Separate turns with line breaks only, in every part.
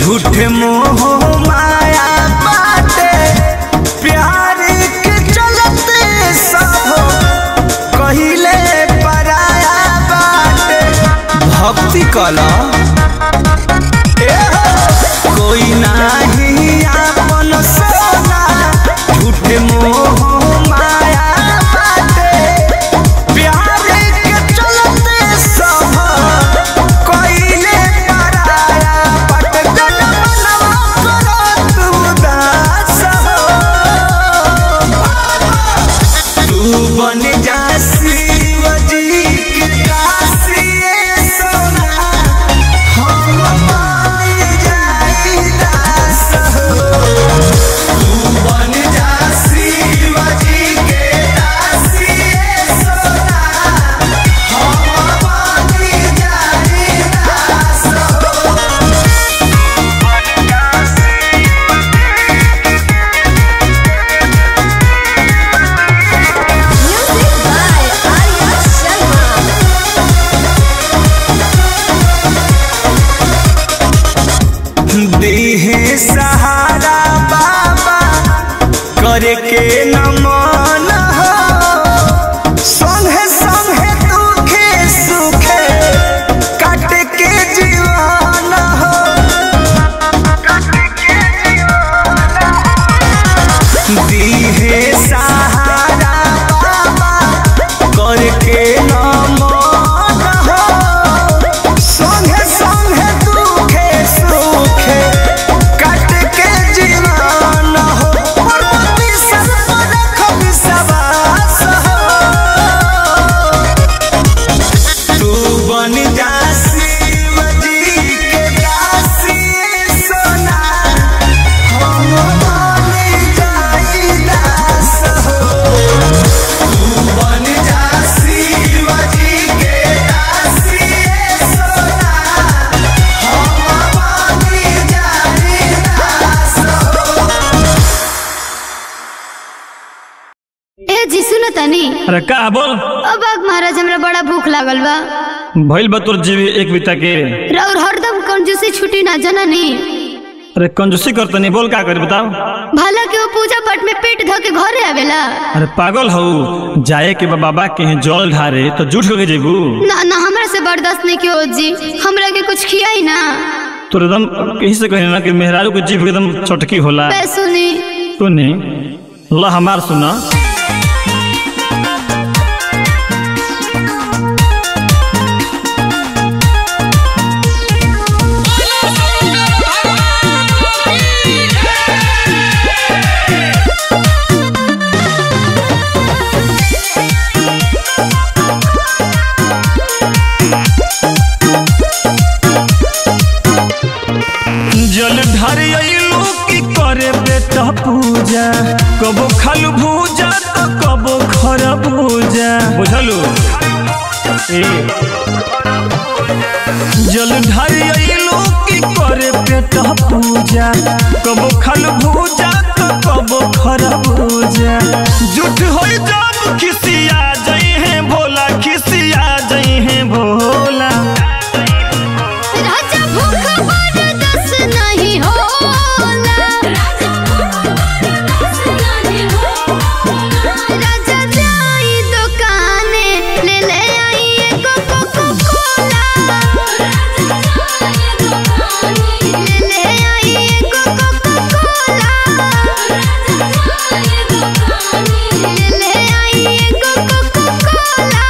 झूठ मोह माया बाटे प्यार के चलते सब कहिले पराया बाटे भक्ति कला कोई नाही आपन सोना झूठ मोह माया बाटे प्यार के चलते सब कइले पराया बाटे जनमनवा करत उदास हो। तू बन जा शिव जी के दासी सोना हम बन जाई दास हो। तू बन जा शिव जी के दासी सोना हम बन जाई दास हो।
Music by Arya Sharma.
देहे सहारा बाबा करे के न मन हो संगे संगे दुखे सुखे काट के जीवन हो दीहे सहारा बाबा करे के न मन हो संगे संगे दुखे सुखे काट के जीवन हो पर्वती सर पर रखब सवास हो तू बन जा शिव जी के दासी सोना हम बन जाई दास हो तू बन जा शिव जी के दासी सोना हम बन जाई दास हो
ए जी सुनो तनी
अरे का बोल
अब आग महाराज हमरा बड़ा भूख लागल बा
भइल बा तोर जीवी एक बिता के
और हरदम कंजूसी छुटी ना जननी
अरे कंजूसी कर तनी बोल का करी बताओ
भला के वो पूजा पाठ में पेट धो के घरे आवेला
अरे पागल हऊ जाए के बा बाबा के यहाँ जल ढारे तो झूठ के जेबू
ना ना हमरा से बर्दाश्त नहीं कियो जी हमरा के कुछ खियाई ना
तोर एकदम कहीं से कहे ना कि मेहरारू के जीभ एकदम चटकी होला
बे सुनी
सुनी ला हमार सुना जल ढारे अइलू की करे बेटा पूजा कबो खालू भूजा तो कबो खरा भूजा बुझलू ए जल ढारे अइलू की करे बेटा पूजा कबो खालू भूजा तो कबो खरा भूजा झूठ होई जब खिसिया जाई है भोला खिसिया जाई है भोला
राजा भूख बर्दाश्त नहीं होला राजा जाई दुकाने ले ले आई एगो कोको कोला ले ले आई एगो कोको कोला ले ले आई एगो कोको कोला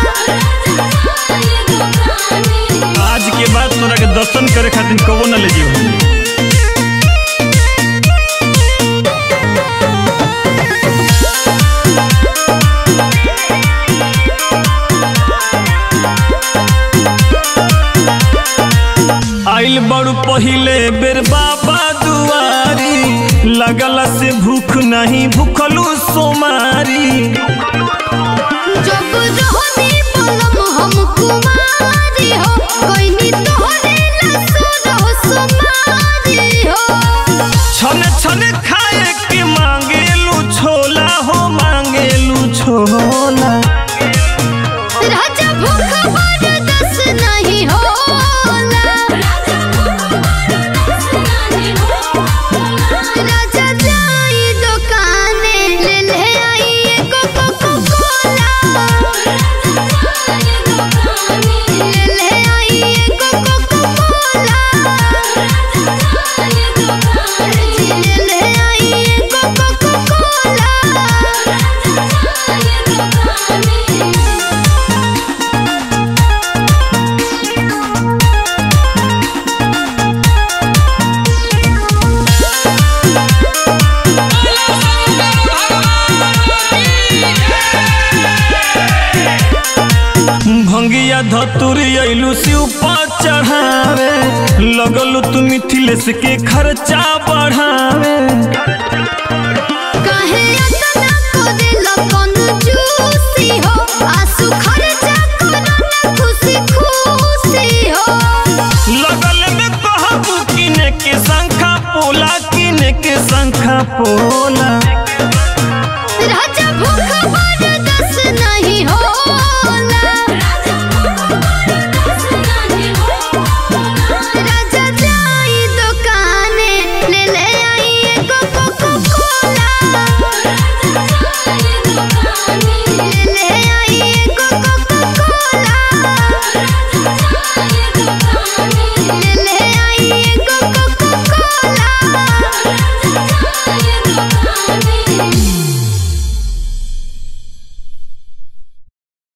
आज के बाद तोरा के दर्शन करे खातिर कबो न ले जीव आइल बड़ू पहिले बेर बाबा दुआरी लगला से भूख नहीं भूखलू सोमारी
जब रहनी पलम हम कुमारी हो कोई नी तोहरे लसुर हो सुमारी हो
छन छन खाए के मांगेलू छोला हो मांगेलू छोला
राजा भूख बर्दाश्त नहीं होला
धतुरी अइलू शिव पर चढ़ावे लगलू तू मिथिलेश के खर्चा बढ़ावे
काहे अतना करेला कंजूसी हो आंसू खर्चा करो ना खुशी खुशी हो
लगल में कहबू किने के शंखा पोला किने के शंखा पोला